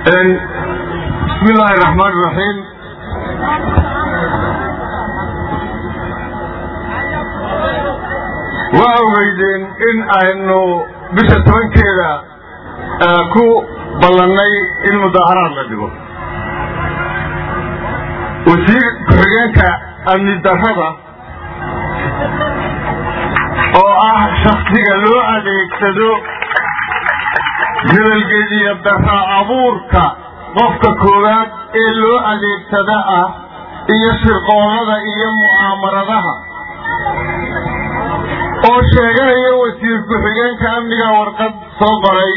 bismi illaahi raxmaan iraxiim waa ogeydeen in aynu bisha tobankeeda ku ballannay in mudaaharaad la dhigo wasiir ku-xigeenka amni darrada oo ah shaksiga loo adeegsado nabadgediya darra abuurka qofka koowaad ee loo adeegsada ah iyo shirqoolada iyo mu'aamaradaha oo sheeganaya wasiir ku-xigeenka amniga warqad soo qoray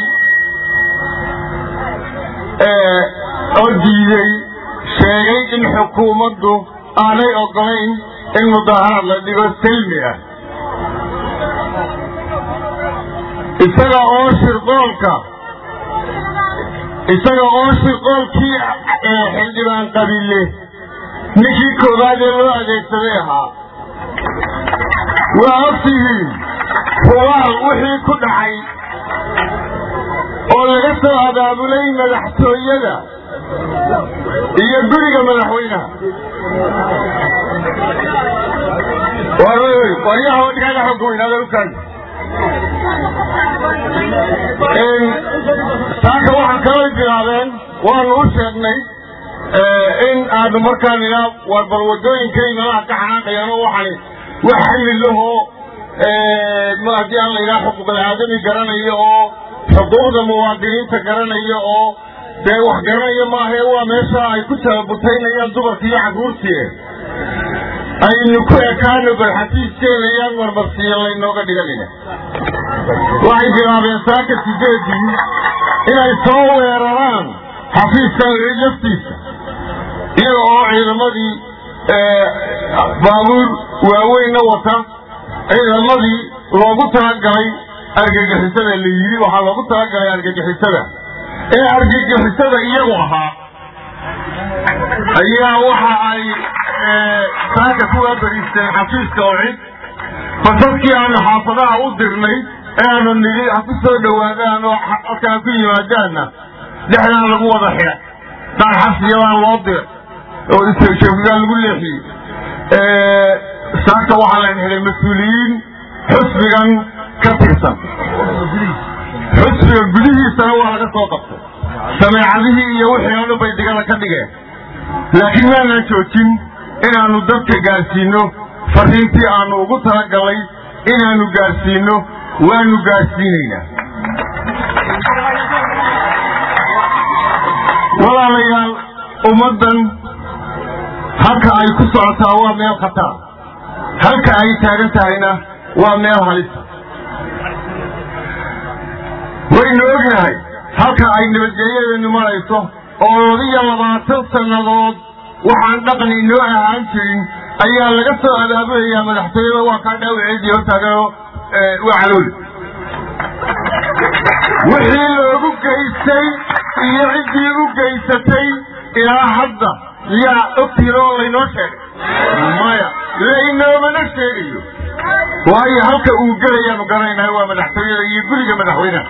oo diiday sheegay in xukuumaddu aanay ogolayn in mudaaharaad la dhigo silmi ah isaga oo shirqoolka isaga oo shirqoolkii xildhibaan qabile ninkii koowaad ee loo adeegsaday ahaa waa ogtihiin hubaal wixii ku dhacay oo laga soo abaabulay madaxtooyada iyo guriga madaxweynaha waryaha dhigaaga xogweynada ukaadi saaka waxaan kalay bilaabeen waanu u sheegnay in aanu markaan idhaa war bal wadooyinkay meelaha ka xanaaqayaano waxani wax xilli lahoo ma haddii aan la yidhaha xuquuqul aadami garanayo oo xuquuqda muwaadiniinta garanayo oo dee wax garanayo maahae waa meesha ay ku tababutaynayaan dumarkii iyo carruurtii aynu ku ekaano bal xafiiskeeda iyaan marmarsiiyo laynooga dhiganina waxay bilaabeen saaka sideedii inay soo weeraraan xafiiska laftiisa iyaga oo ciidamadii baabuur waaweynna wata ciidamadii loogu talagalay argagixisada la yidhi waxaa loogu talagalay argagixisada ee argagixisada iyagu ahaa ayaa waxa ay saaka ku waabariisteen xafiiska oo cid basaskii aanu xaafadaha u dirnay ee aanu nidhi ha ku soo dhowaadaan oo halkaan ku yimaadaanna dhexdaan lagu wada xidhay daarxasiyadaan loo diray oo isjeefigaan lagu leexiyey saaka waxaa layn xidhay mas-uuliyiin xusbigan ka tirsan xusbiga gudihiisana waa laga soo qabtay sameecadihii iyo wixii oo dhan bay digada ka dhigeen laakiin maanaan joojin inaannu dadka gaadhsiinno fariintii aannu ugu talagalay inaannu gaadhsiinno waanu gaadhsiinaynaa walaalayaal ummaddan halka ay ku socotaa waa meel khatar halka ay taagan tahayna waa meel halisa waynu ognahay halka ay nabadgelyadeenu marayso oo labiyo labaatan sannadood waxaan dhaqan inoo ahaan jirin ayaa laga soo abaabulayaa madaxtooyada waa kaa dhaawaceedii hortaaganoo waa calooli wixii loogu geystay iyo ciddii u geysatay ilaa hadda yaa ogtihiin oo laynoo sheegay maya laynoomana sheegayo waayo halka uu gelayaanu garanaynaa waa madaxtooyada iyo guriga madaxweynaha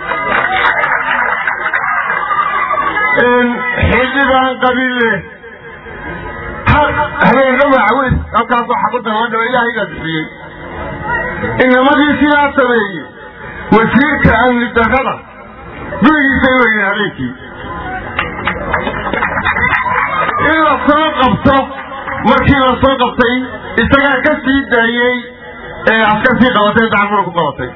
xildhibaan qabiille habeenna waacaweys halkaasoo xabadda la dhaba ilaahay baa bixiyey inamadii sidaa sameeyey wasiirka amni darrada gurigiisay weyeen habeenkii in la soo qabto markii la soo qabtay isagaa ka sii daayey ee askar sii qabatay dacfur ku qabatay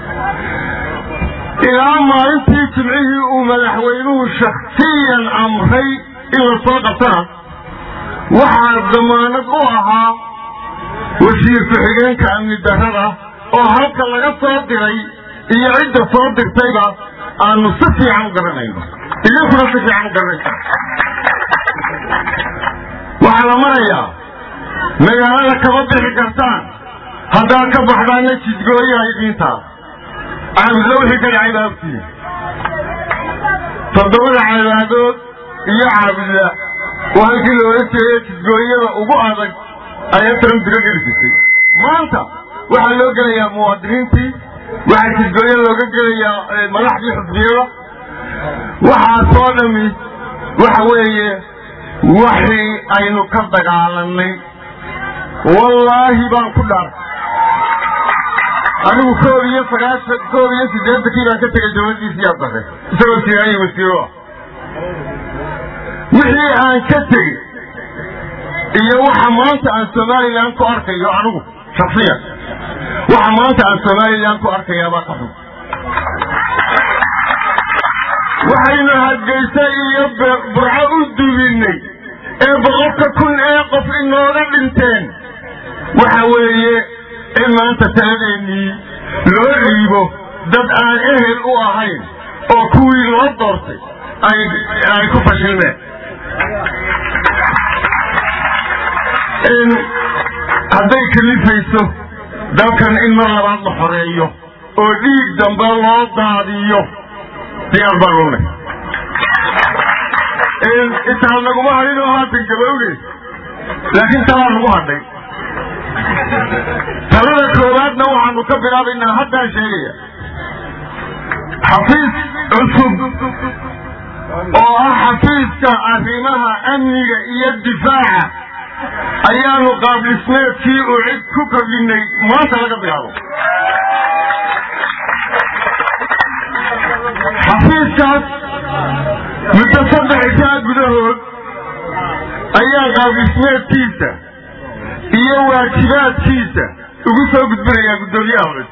ilaa maalintii jimcihii uu madaxweynuhu shaksiyan amray in la soo qabtana waxaa damaanad u ahaa wasiir ku-xigeenka amni darrada oo halka laga soo diray iyo cidda soo dirtayba aanu si fiican u garanayno idinkuna si fiican u garanaysa waxaa la marayaa magaalada kama bixi kartaan haddaad ka baxdaanna jidgooyaha idiintaa caabudla wixii ka dhacay baa ogtihiin toddobada caabaadood iyo caabudla waa halkii la ohan jeeday jidgooyada ugu adag ayaa taran diro geli jirtay maanta waxaa loo gelayaa muwaadiniintii waxaa jidgooyo looga gelayaa madaxdii xusbiyada waxaasoo dhami waxa weeye waxii aynu ka dagaalanay wallaahi baan ku dhaar anigu koob iyo sagaashan koob iyo siddeetankii baan ka tegay dawladdiisii abdare isagoo siraayi wasiiro ah wixii aan ka tegey iyo waxa maanta aan somalilan ku arkayo anigu shaksiyan waxa maanta aan somalilan ku arkayaabaa ka xun waxaynu hargeysa iyo burco u dubinnay ee boqolka kun ee qof inooga dhinteen waxa weeye in maanta taladeennii loo dhiibo dad aan ehel u ahayn oo kuwii loo doortay ay ku fashilmeen hadday kalifayso dalkan in mar labaad la xoreeyo oo dhiig dambe loo daadiyo diyaar baan u nay intaa naguma hadhin oo haatan gabowge laakiin talaa nagu hadhay talada koowaadna waxaanu ka bilaabaynaa haddaan sheegaya xafiis cusub oo ah xafiiska arrimaha amniga iyo difaaca ayaanu qaabdhismeedkii uu cid ku kordhinay maanta laga bilaabo xafiiskaas muddo saddex isaa gudahood ayaa qaabdhismeedkiisa iyo waajibaadkiisa ugu soo gudbinayaa guddoomiyaha hore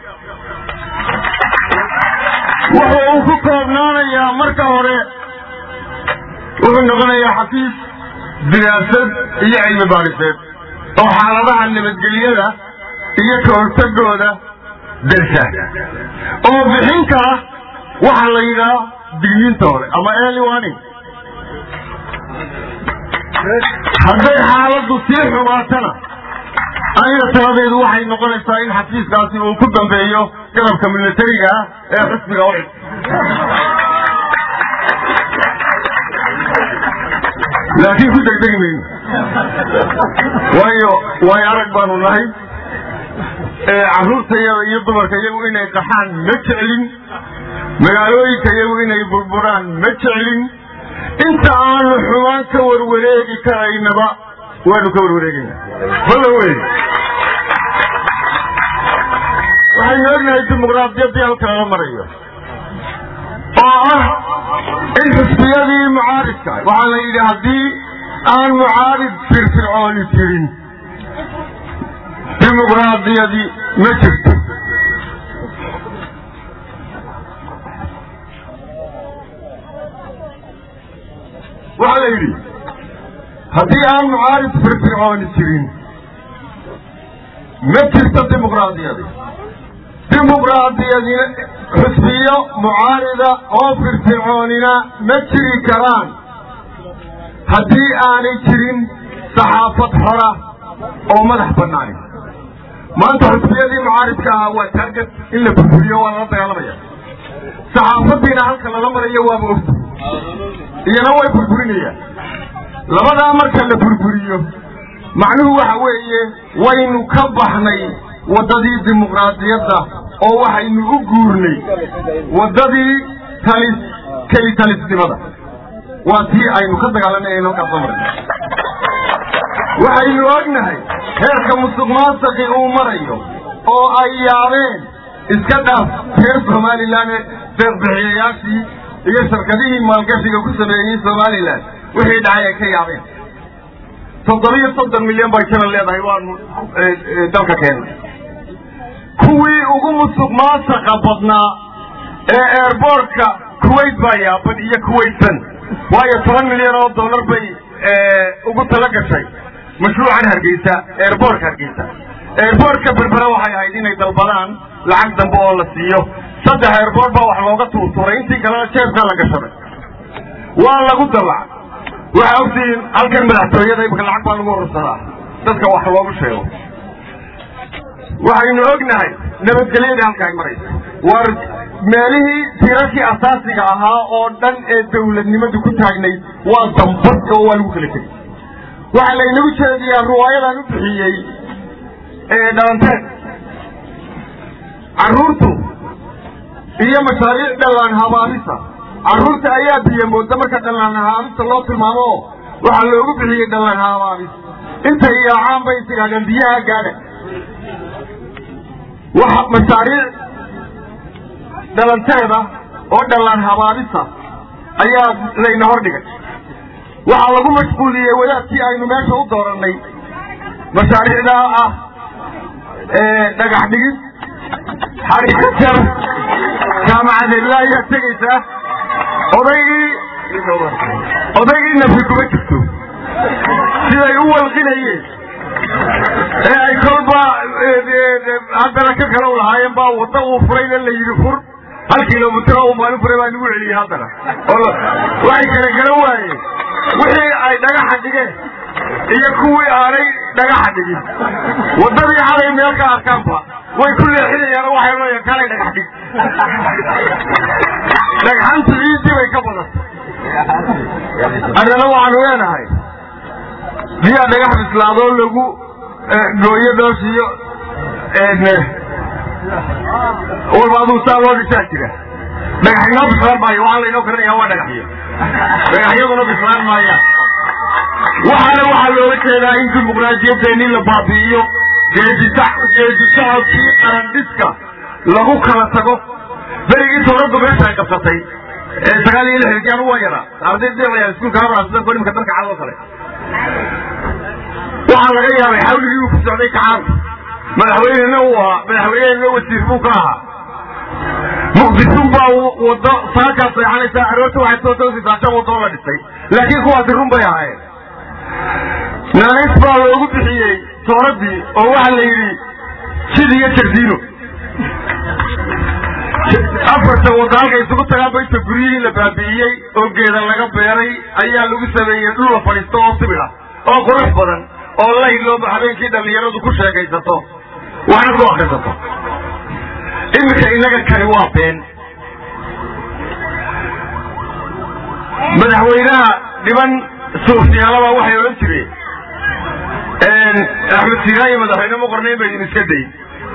wuxuu uu ku koobnaanayaa marka hore wuxuu noqonayaa xafiis diraasad iyo cilmi baariseed oo xaaladaha nabadgelyada iyo ka hortagooda darsa oo bixin kara waxaa la yidhaha digniinta hore ama early warning hadday xaaladdu sii xumaatana aniga taladeedu waxay noqonaysaa in xafiiskaasi uu ku dambeeyo garabka militariga ah ee xisbiga u laakiin ku degdegi mayno waayo waayo arag baanu nahay carruurtayada iyo dumarka iyagu inay qaxaan ma jeclin magaalooyinka iyagu inay burburaan ma jeclin inta aanu xumaan ka warwareegi karaynaba waanu ka warwareegayna balla wey waxaynu ognahay dimuqraadiyaddii halka lala marayo oo ah in xisbiyadii mucaaridka waxaa la yidhi haddii aan mucaarid firfircooni jirin dimuqraadiyadii ma jirto waxaa la yidhi haddii aan mucaarid firfircooni jirin ma jirto dimuqraadiyadi dimuqraadiyadina xusbiyo mucaarida oo firfircoonina ma jiri karaan haddii aanay jirin saxaafad xora oo madax banaani maanta xusbiyadii mucaaridka ahaa waa taagad in la burburiyo waa lala dagaalamaya saxaafadiina halka lala marayo waaba ogta iyana way burburinayaan labadaa marka la burburiyo macnuhu waxa weeye waynu ka baxnay waddadii dimuqraadiyadda oo waxaynu u guurnay waddadii talis keli talisnimada waa tii aynu ka dagaalanay aynu halkaas soo marnay waxaynu ognahay heerka musuq maasaqi uu marayo oo ay yaabeen iska dhaaf reer somalilan deeqbixiyayaashii iyo shirkadihii maalgashiga ku sameeyey somalilan wixii dhacay ay ka yaabeen toddobiyo soddon milyan bay janan leedahay waanu dalka keennay kuwii ugu musuq maasaqa badnaa ee airboortka kuwait baa yaaban iyo kuwaitsan waayo toban milyan oo dollar bay ugu tala gashay mashruucan hargeysa airboortka hargeysa airboortka berbera waxay ahayd inay dalbadaan lacag dambe oo la siiyo saddex airboort baa wax looga tuurtuuray intii kalena jeebkaa la gashaday waa lagu dabac waxaa ogtihiin halkan madaxtooyada imika lacag baa lagu urursadaa dadka wax loogu sheego waxaynu ognahay nabadgelyadii halka ay maraysa war meelihii tirarkii asaasiga ahaa oo dhan ee dawladnimadu ku taagnayd waa dambad oo waa lagu kala tegay waxaa laynagu jeediyaa riwaayadan u bixiyey dhalanteed carruurtu iyo mashaariic dhallaan habaarisa carruurta ayaa biyo mooda marka dhallaan haabista loo tilmaamo waxaa loogu bixiyey dhallaan haabaabis intay yaacaan bay tidhahdeen biyaha gaadha waxa mashaariic dhalanteeda oo dhallaan habaabisa ayaa layna hordhigay waxaa lagu mashquuliyey wadaadkii aynu meesha u doorannay mashaariicdaa ah dhagax dhigid xarijar jaamacadeedla ayaa tegaysaa odaygii odaygii nafi kuma jirto siday u walqinayeen ee ay kolba haddana ka kale u lahaayeen baa wadda uu furayna la yidhi fur hal kilomitro uu maalin furay baa nagu celiyey haddana waxay kale garan waayeen wixii ay dhagaxa dhigeen iyo kuwii aanay dhagaxa dhigin waddadii xalay meel ka arkaanba way ku leexinayaan waxay leeyaen kalay dhagax dhig dhagxantu ciiddii bay ka badatay annana waxaanu leenahay biyaa dhagax bislaadoo lagu gooyo dhooshiyo walba aduu saa loo dhishaa jira dhagax inoo bislaan maayo waxaa laynoo karinaya waa dhagaxyo dhagaxyaduna bislaan maayaan waxaana waxaa looga jeedaa in dimuqraadiyadeenii la baabi'iyo geedisocodkii qarandhiska lagu kala tago berigii tooraddu meesha ay qabsatay ee sagaal iyo lixdankii anu waa yaraa arday deeqaya iskuulka habrasda nimka dalka cad oo kale waxaa laga yaabay xawligii uu ku socday kacaanka madaxweynena uu ahaa madaxweynena wasiir buu ka ahaa muqdisun baa wado saakaa seexanaysaa aroorta waxay soo toosisaa shan wadoo la dhisay laakiin kuwaasi run bay ahaayeen naanays baa loogu bixiyey tooradii oo waxaa la yidhi jid iyo jardiino afarta wadda halka isugu tagaan ba inta guryihii la baabi'iyey oo geeda laga beeray ayaa lagu sameeyey dhul la fadhiisto oo sibir ah oo qurux badan oo layl looba habeenkii dhallinyaradu ku sheekaysato waxna ku akrisato iminka innaga kani waa been madaxweynaha dhiban suufyaalaba waxay odhan jireen axmed siiraayo madaxweyne ma qornayn ba idin iska day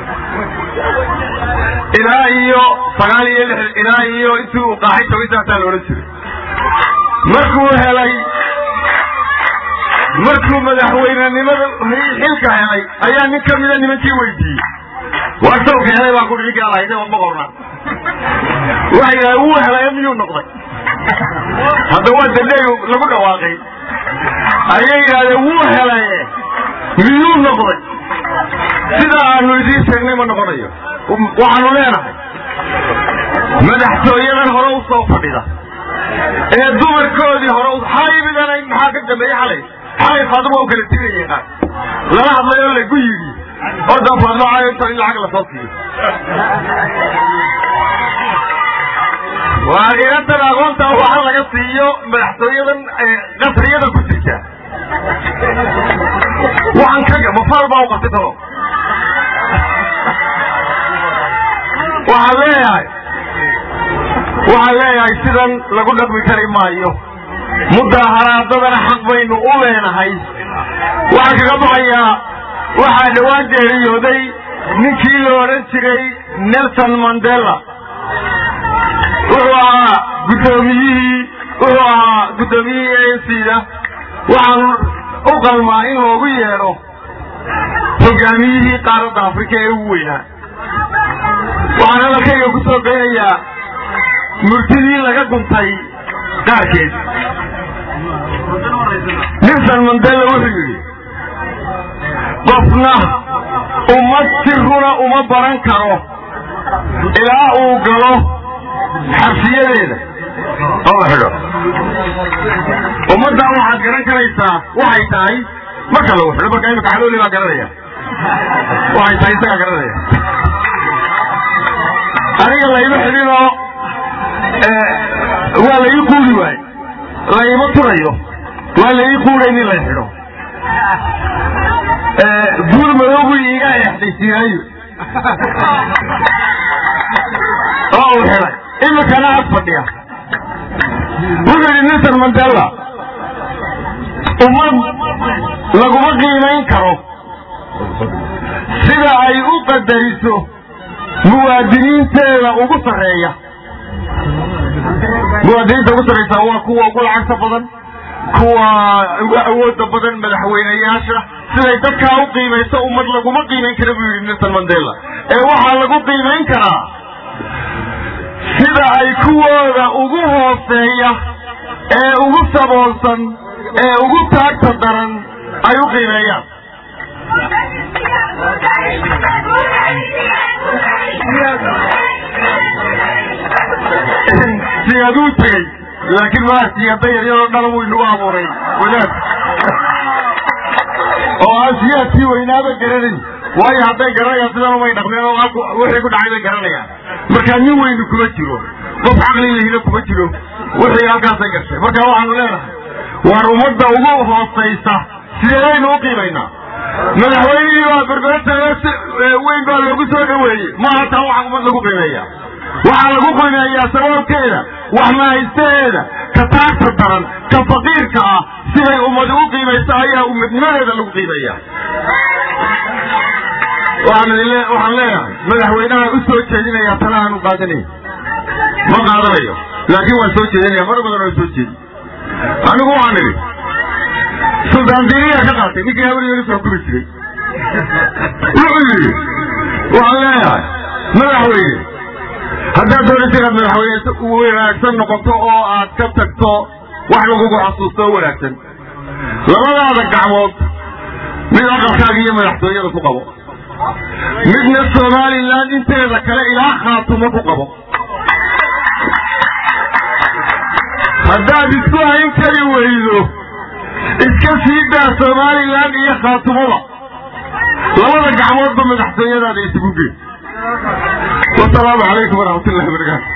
ilaa iyo sagaal iyo lix ilaa iyo intii uu qaaxay togintaasaa la odhan jiray markuu helay markuu madaxweynenimada xilka helay ayaa nin ka mida nimankii weydiiyey waa sawka helay baa ku dhici gaalahayd ma qorna waxay yidhaha wuu helay miyuu noqday hadda waa dandhey lagu dhawaaqay ayay yidhahdeen wuu helaye miyuu noqday sida aanu idiin sheegnay ma noqonayo waxaanu leenahay madaxtooyadan hore u soo fadhida ee dumarkoodii hore xalay midana maxaa ka dambeeyey xalay xalay faaduma u kala tigaya qaar lala hadlay oo lagu yidhi ordan faadmaayo inta in lacag lasoo siiyo waa inantan aqoonta waxa laga siiyo madaxtooyadan qasriyada ku jirta waxaan kaga mafaal baa u qabtay talo waxaan leeyahay waxaan leeyahay sidan lagu dhaqmi kari maayo mudaaharaadadana xaq baynu u leenahay waxaan kaga baxayaa waxaa dhowaan geeriyooday ninkii la odhan jiray nelson mandela wuxuu ahaa guddoomiyihii wuxuu ahaa guddoomiyihii a n c da waxaan u qalmaa in loogu yeedho hogaamiyihii qaaradda afrika ee ugu weynaa waxaan hadalkayga ku soo geynayaa murtidii laga guntay qaarkeed nelson mandela wuxuu yidhi qofna ummad si runa uma baran karo ilaa uu galo xabsiyadeeda oo la xidho ummaddan waxaad garan karaysaa waxay tahay marka lagu xidho marka imika xalooli baa garanaya waxay tahay isagaa garanaya aniga layma xidhinoo waa la ii quuri waaye layma turayo waa la ii quuray in lay xidho guur madoobu iiga exdaysiinaayo oo uu xidhay imikana ag fadhiya wuxuu yidhi nelson mandela ummad laguma qiimayn karo sida ay u qadariso muwaadiniinteeda ugu sarreeya muwaadiniinta ugu sarraysaa waa kuwa ugu lacagta badan kuwa ugu awooda badan madaxweyneyaasha siday dadkaa u qiimayso ummad laguma qiimayn kara buu yidhi nelson mandela ee waxaa lagu qiimayn karaa sida ay kuwooda ugu hooseeya ee ugu saboolsan ee ugu taagta daran ay u qiimeeyaan siyaaduu tegey laakiin maa siyaada yaryaroo dhan wuu inagu abuuray wadaad oo aan siyaadkii weynaaba garanayn waayo hadday garanayaan sidan umay dhaqmeen oo wixii ku dhacay bay garanayaan markaa nin weynu kuma jiro qof caqli lahina kuma jiro wixii halkaasay gashay marka waxaanu leenahay waar ummadda ugu hoosaysa sideedaynu u qiimaynaa madaxweynihii baa berberta weyn baa loogu soo dhaweeyey maaha taa waxa ummad lagu qiimeeya waxaa lagu qiimeeyaa sabaabkeeda wax mahaystaheeda ka taagta daran ka faqiirka ah siday ummadi u qiimayso ayaa ummadnimadeeda lagu qiimeeya waxaan leeyahay madaxweynaha u soo jeedinaya tala aanu qaadanay ma qaadanayo laakiin waan soo jeedinaya mar badan waan soo jeedi anigu waxaan idhi suldaan diiniyaa ka qaatay ninkii hawligeedu soo kuri jiray wuxuu yidhi waxaan leeyahay madaxweyne haddaad doonaysa inaad madaxweyne wanaagsan noqoto oo aad ka tagto wax lagugu xasuusto oo wanaagsan labadaada gacmood mid aqalkaaga iyo madaxtooyada ku qabo midna somalilan inteeda kale ilaa khaatumo ku qabo haddaad isku hayn kari weydo iska sii daa somalilan iyo khaatumada labada gacmoodba madaxtooyadaada isugu gee wasalaamu calaykum waraxmat ullahi wabarakaatu